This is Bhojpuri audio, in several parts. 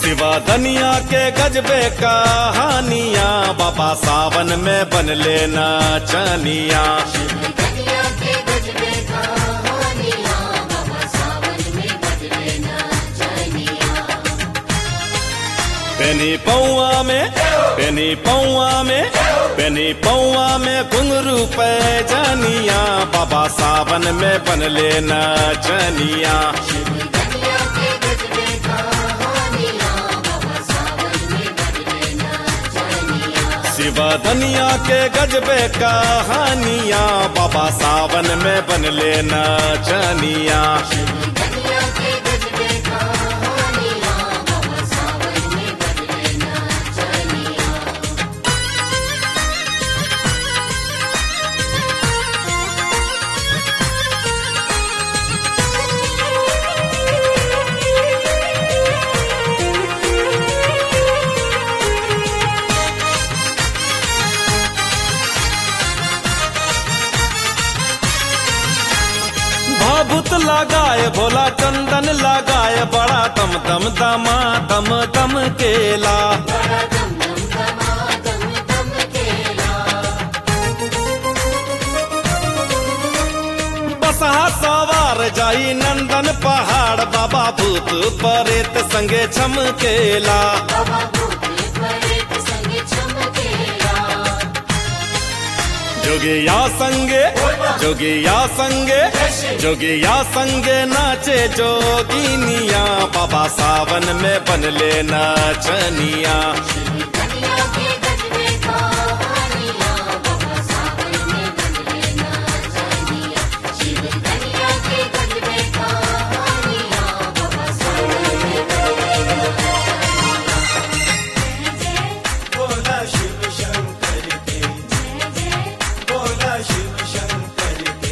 सिवा दुनिया के गजबे कहानियां बाबा सावन में बन लेना चनिया दुनिया के गजबे कहानियां बाबा सावन में बदले ना चनिया पेनी पौआ में पेनी पौआ में पेनी पौआ में घुंघरू पे जानिया बाबा सावन में बन लेना चनिया दुनिया के गजबे कहानियां बाबा सावन में बदले ना चनिया शिवा दुनिया के गजबे कहानियां बाबा सावन में बन लेना चनिया दुनिया के गजबे कहानियां बाबा सावन में बदले ना चनिया भाभुत लगाए भोला चंदन लगाए बड़ा दम दम दमा दम दम केला बड़ा दम दम दमा दम दम केला बसहा सवार जाई नंदन पहाड़ बाबा भूत परेत संगे छमकेला बाबा भूते परेत संगे चमकेला जोगिया संगे जोगिया संगे जोगिया संगे नाचे जोगिनिया बाबा सावन में बन लेना चनिया दुनिया के गजबे कहानियां बाबा सावन में बदले ना चनिया शिव दुनिया के गजबे कहानियां बाबा सावन में बदले ना चनिया बोला शिव शंकर के जय जय बोला शिव शंकर के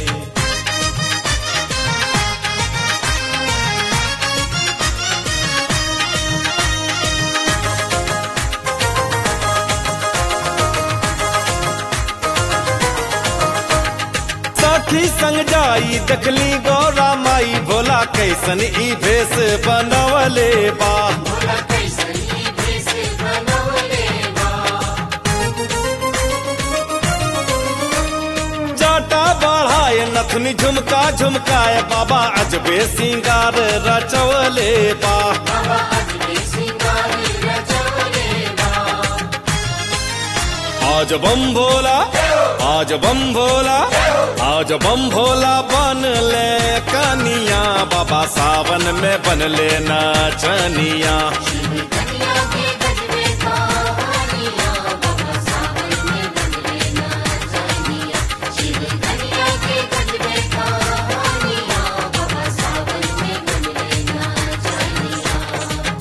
साथी संग जाई देखली गौरा माई भोला कैसन ई भेष बनवले बा भोला कैसन ई भेष बनवले बा जाटा बढ़ाए नथनी झुमका झुमकाए बाबा अजबे सिंगार रचवले बा बाबा अजबे सिंगार रचवले बा आज बम भोला आज बम भोला आज बम भोला बन ले कनिया बाबा सावन में बन लेना चनिया दुनिया के गजबे कहानियां बाबा सावन में बदले ना चनिया शिव दुनिया के गजबे कहानियां बाबा सावन में बदले ना चनिया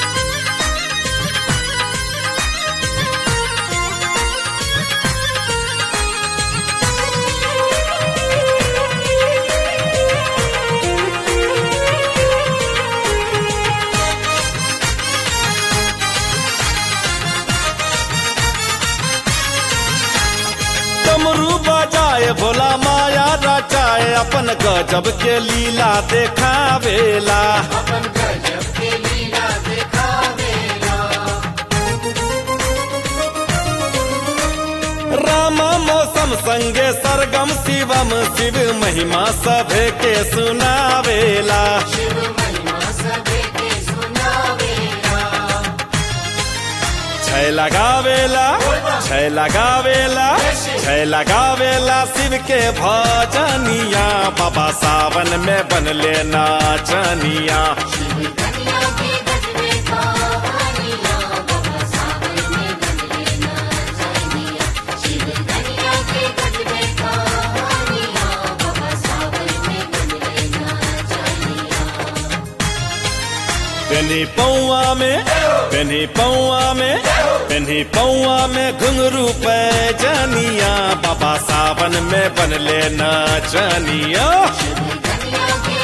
डमरू बजाए भोला माया रचाए अपन गजब के लीला देखावेला अपन गजब के लीला दिखावेला रामा मौसम संगे सरगम शिवम शिव महिमा सभे के सुनावेला शिव महिमा सबे के सुनावेला छय लगावेला छय लगावेला छय लगावेला शिव के भजनिया बाबा सावन में बन लेना चनिया दुनिया के गजबे कहानियां बाबा सावन में बदले ना चनिया शिव दुनिया के गजबे कहानियां बाबा सावन में बदले ना चनिया पेनी पौआ में पेनी पौआ में पेनी पौआ में घुंघरू पे जनिया बाबा सावन में बन लेना चनिया दुनिया के